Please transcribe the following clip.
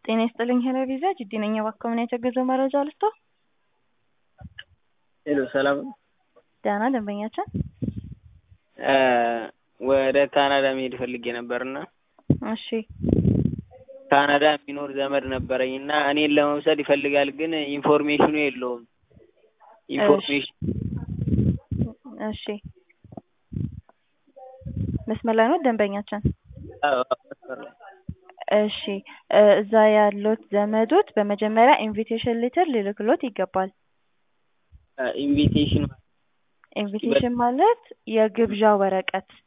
ጤና ይስጥልኝ ሄሎ ቪዛ ጅዲ ነኝ። እባክዎ ምን የተገዘው መረጃ ልስጥዎ? ሄሎ ሰላም ነው? ደህና ደንበኛችን ወደ ካናዳ መሄድ ፈልጌ ነበርና እሺ ካናዳ የሚኖር ዘመድ ነበረኝ እና እኔን ለመውሰድ ይፈልጋል ግን ኢንፎርሜሽኑ የለውም። ኢንፎርሜሽን እሺ መስመር ላይ ነው ደንበኛችን? አዎ መስመር ላይ እሺ እዛ ያሉት ዘመዶት በመጀመሪያ ኢንቪቴሽን ሌተር ሊልክሎት ይገባል። ኢንቪቴሽን ኢንቪቴሽን ማለት የግብዣ ወረቀት